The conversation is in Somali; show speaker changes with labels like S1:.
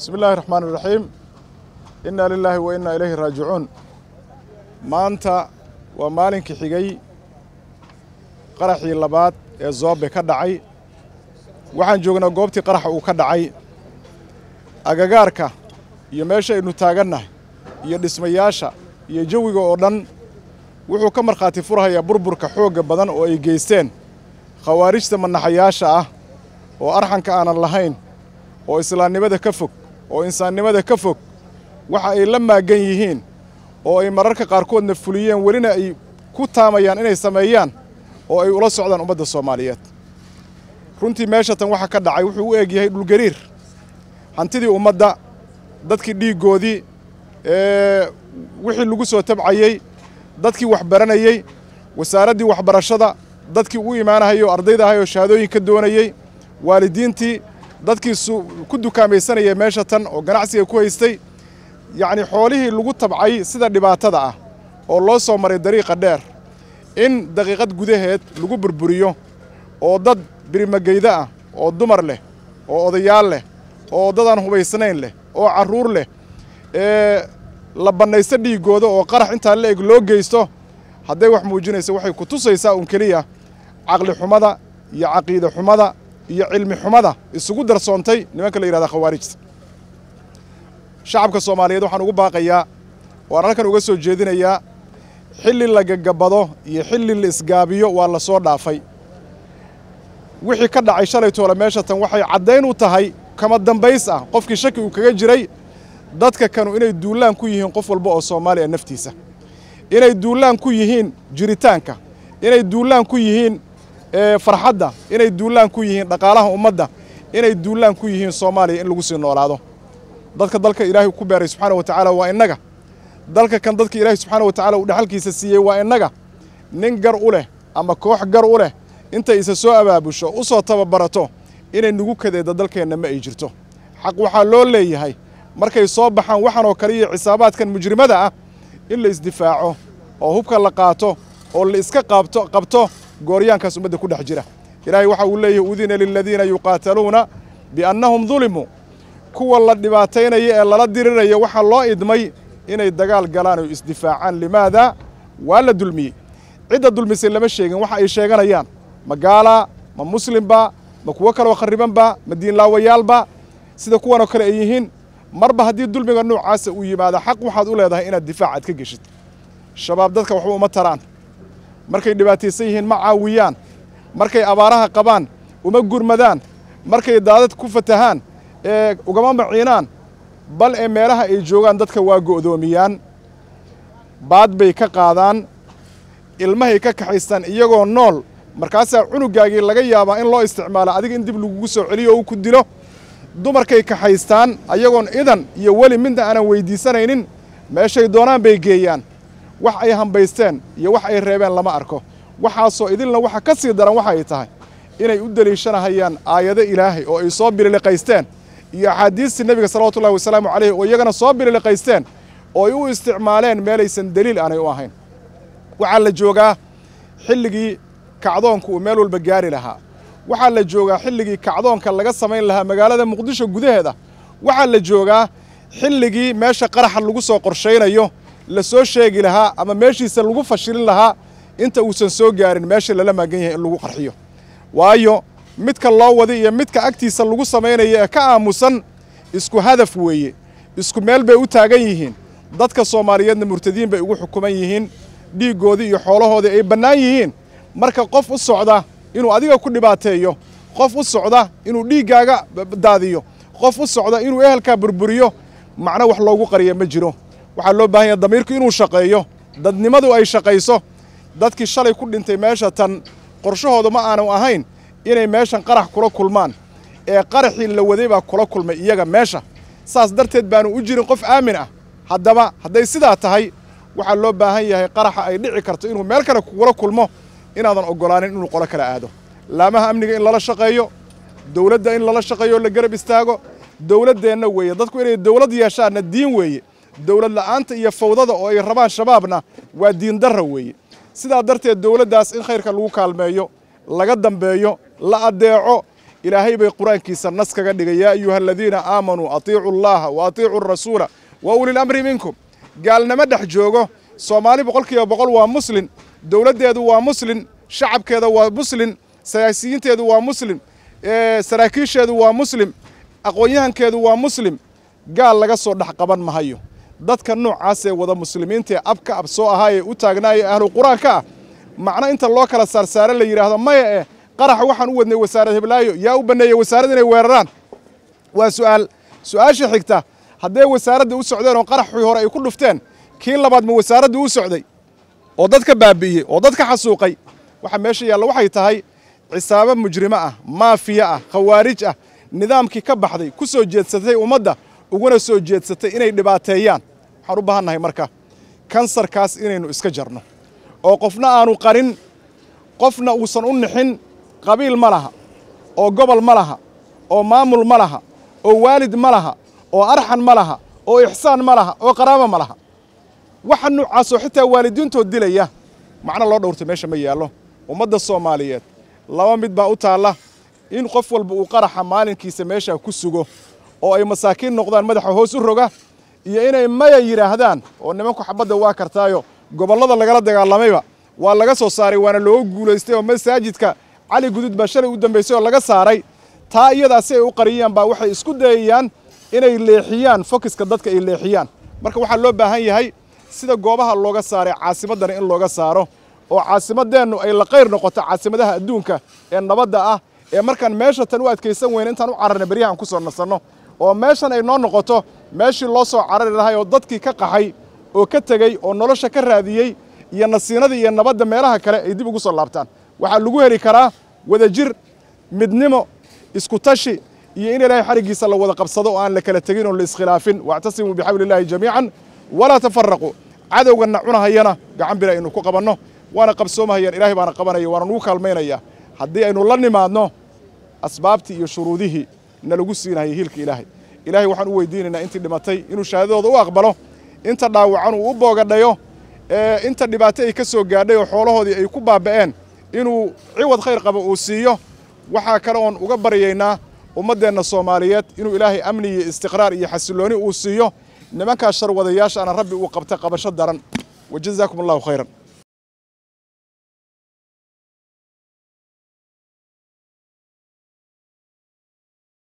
S1: bismi illaahi raxmaan iraxiim innaa lilaahi wa innaa ilayhi raajicuun maanta waa maalinkii xigay qaraxii labaad ee zoobe ka dhacay waxaan joognaa goobtii qaraxa uu ka dhacay agagaarka iyo meesha aynu taagannahay iyo dhismayaasha iyo jawiga oo dhan wuxuu ka markhaati furhayaa burburka xoogga badan oo ay geysteen khawaarijta manaxayaasha ah oo arxanka aanan lahayn oo islaamnimada ka fog oo insaannimada ka fog waxa ay la maaggan yihiin oo ay mararka qaarkoodna fuliyeen welina ay ku taamayaan inay sameeyaan oo ay ula socdaan ummadda soomaaliyeed runtii meesha tan waxa ka dhacay wuxuu u eg yahay dhulgariir hantidii ummadda dadkii dhiiggoodii wixii lagu soo tabcayey dadkii waxbaranayey wasaaraddii waxbarashada dadkii u imaanahayay oo ardayda ahay oo shahaadooyin ka doonayey waalidiintii dadkii ku dukaamaysanayay meesha tan oo ganacsiga ku haystay yacnii xoolihii lagu tabcay sida dhibaatada ah oo loo soo maray dariiqa dheer in daqiiqad gudaheed lagu burburiyo oo dad birimageyda ah oo dumar leh oo odayaal leh oo dadaan hubaysnayn leh oo carruur leh ee la bannaysto dhiiggooda oo qarax intaa la eg loo geysto hadday wax muujinaysa waxay ku tusaysaa un keliya caqli xumada iyo caqiide xumada iyo cilmi xumada isugu darsoontay nimanka la yidhahda khawaarijta shacabka soomaaliyeed waxaan ugu baaqayaa waan halkan uga soo jeedinayaa xilli la gagabado iyo xilli la isgaabiyo waa la soo dhaafay wixii ka dhacay shalay toole meesha tan waxay caddayn u tahay kama dambays ah qofkii shaki uu kaga jiray dadka kanu inay duullaan ku yihiin qof walba oo soomaaliya naftiisa inay duullaan ku yihiin jiritaanka inay duullaan ku yihiin farxadda inay duullaan ku yihiin dhaqaalaha ummadda inay duullaan ku yihiin soomaaliya in lagu sii noolaado dadka dalka ilaahay ku beeray subxaana wa tacaala waa innaga dalka kan dadka ilaahay subxaana wa tacaala uu dhexalkiisa siiyey waa innaga nin gar u leh ama koox gar u leh intay isa soo abaabusho u soo tababarato inay nagu kadeedda dalkeenna ma ay jirto xaq waxaa loo leeyahay markay soo baxaan waxan oo kale iyo xisaabaadkan mujrimada ah in la isdifaaco oo hubka la qaato oo la iska qaabto qabto gooryaankaas ummadda ku dhex jira ilaahay waxa uu leeyahay udina liladiina yuqaataluuna biannahum dulimuu kuwa la dhibaataynaya ee lala diriraya waxaa loo idmay inay dagaal galaan oo isdifaacaan limaada waa la dulmiyey cidda dulmisay lama sheegin waxa ay sheeganayaan ma gaalaa ma muslimba ma kuwo kaloo kharribanba ma diinlaawayaalba sida kuwanoo kale ay yihiin marba haddii dulmiga noocaasa uu yimaado xaq waxaad u leedahay inaad difaac aad ka geshid shabaab dadka waxba uma taraan markay dhibaataysan yihiin ma caawiyaan markay abaaraha qabaan uma gurmadaan markay daadad ku fatahaan ee ugama maciinaan bal ee meelaha ay joogaan dadka waa go'doomiyaan baad bay ka qaadaan ilmahay ka kaxaystaan iyagoo nool markaasaa cunugaagii laga yaabaa in loo isticmaalo adiga in dib lagugu soo celiyo oo uu ku dilo dumarkay kaxaystaan ayagoon idan iyo weli midna aanan weyddiisanaynin meeshay doonaan bay geeyaan wax ay hambaysteen iyo wax ay reebeen lama arko waxaasoo idilna waxa ka sii daran waxa ay tahay inay u deliishanahayaan aayado ilaahay oo ay soo bililiqaysteen iyo axaadiistii nebiga salawatullahi wasalaamu calayh oo iyagana soo bililiqaysteen oo ay u isticmaaleen meelaysan deliil aanay u ahayn waxaa la joogaa xilligii kacdoonku uu meel walba gaari lahaa waxaa la joogaa xilligii kacdoonka laga samayn lahaa magaalada muqdisho gudaheeda waxaa la joogaa xilligii meesha qaraxa lagu soo qorshaynayo la soo sheegi lahaa ama meeshiisa lagu fashilin lahaa inta uusan soo gaarin meesha lala maagan yahay in lagu qarxiyo waayo midka loo wada iyo midka agtiisa lagu samaynayo ee ka aamusan isku hadaf weeye isku meel bay u taagan yihiin dadka soomaaliyeedna murtadiin bay ugu xukuman yihiin dhiiggoodii iyo xoolahoodii ay bannaan yihiin marka qof u socda inuu adiga ku dhibaateeyo qof u socda inuu dhiiggaaga daadiyo qof u socda inuu ehelkaa burburiyo macno wax loogu qariya ma jiro waxaa loo baahan yaha damiirku inuu shaqeeyo dadnimadu ay shaqayso dadkii shalay ku dhintay meesha tan qorshahooda ma aanu ahayn inay meeshan qarax kula kulmaan ee qaraxii la waday baa kula kulmay iyaga meesha saas darteed baanu u jirin qof aamin ah haddaba hadday sidaa tahay waxaa loo baahan yahay qaraxa ay dhici karto inuu meel kale kugula kulmo inaadan oggolaanin inuu qolo kala aado laamaha amniga in lala shaqeeyo dowladda in lala shaqeeyo la garab istaago dowladdeenna weeye dadku inay dowlad yeeshaanna diin weeye dowlad la'aanta iyo fawdada oo ay rabaan shabaabna waa diin darra weeye sidaa darteed dowladdaas in khayrka lagu kaalmeeyo laga dambeeyo la addeeco ilaahay bay qur-aankiisa nas kaga dhigay yaa ayuha aladiina aamanuu atiicu allaha wa atiicu arasuula wa ulil amri minkum gaalnimo dhex joogo soomaali boqolkiiba boqol waa muslin dowladdeedu waa muslin shacabkeeda waa muslin siyaasiyiinteedu waa muslim saraakiisheedu waa muslim aqoon-yahankeedu waa muslim gaal laga soo dhex qaban mahayo dadka noocaasee wada muslimiintaee abka ab soo ahaayee u taagnaayee ahlu qur-aanka ah macno inta loo kala saarsaare la yidhaahdo maya eh qaraxa waxaan u wadnay wasaarad heblaayo yaa u banneeyey wasaarad inay weeraraan waa su'aal su-aasha xigta hadday wasaaradda u socdeen oo qaraxii hore ay ku dhufteen kii labaad ma wasaaradda u socday oo dadka baabi'iyey oo dadka xasuuqay waxa meesha yaalla waxay tahay cisaabo mujrimo ah maafiya ah khawaarij ah nidaamkii ka baxday ku soo jeedsatay ummadda uguna soo jeedsatay inay dhibaateeyaan waxaan u baahan nahay marka kansarkaas inaynu iska jarno oo qofna aanu qarin qofna uusan u nixin qabiil ma laha oo gobol ma laha oo maamul ma laha oo waalid ma laha oo arxan ma laha oo ixsaan ma laha oo qaraabo ma laha waxa noocaasoo xitaa waalidiintood dilaya macno loo dhowrtay meesha ma yaallo ummadda soomaaliyeed laba mid baa u taalla in qof walba uu qaraxa maalinkiisa meeshaa ku sugo oo ay masaakiin noqdaan madaxa hoos u roga iyo inay maya yidhaahdaan oo nimanku xabadda waa kartaayo gobollada lagala dagaalamayba waa laga soo saaray waana looga guulaystay oo masaajidka cali gudud baa shalay u dambaysay oo laga saaray taa iyadaa si ay u qariyaan baa waxay isku dayayaan inay leexiyaan fokiska dadka ay leexiyaan marka waxaa loo baahan yahay sida goobaha looga saaray caasimaddana in looga saaro oo caasimaddeennu ay la qayr noqoto caasimadaha adduunka ee nabadda ah ee markaan meesha tan u adkaysan weyne intaan u cararnay beryahan ku soo nasanno oo meeshan ay noo noqoto meeshii loo soo carari lahay oo dadkii ka qaxay oo ka tegey oo nolosha ka raadiyey iyo nasiinadii iyo nabadda meelaha kale ay dib ugu soo laabtaan waxaa lagu heli karaa wadajir midnimo isku tashi iyo in ilaahay xariggiisa la wada qabsado oo aan la kala tegin oon la iskhilaafin waactasimuu bixabli illaahi jamiican walaa tafaraquu cadowganna cunahayana gacan bir aynu ku qabanno waana qabsoomahayaan ilaahay baana qabanaya waana nugu kaalmaynaya haddii aynu la nimaadno asbaabtii iyo shuruudihii nalagu siinahayay hiilka ilaahay ilaahay waxaan u weydiinaynaa intii dhimatay inuu shahaadadooda u aqbalo inta dhaawacan uu u boogadhayo ee inta dhibaato ay ka soo gaadhay oo xoolahoodii ay ku baaba'een inuu ciwad khayr qabo uu siiyo waxaa kale oon uga baryaynaa ummaddeenna soomaaliyeed inuu ilaahay amni iyo istiqraar iyo xasillooni uu siiyo nimankaas sharwadayaashaana rabbi uu qabta qabasho daran wajazaakum allahu khayran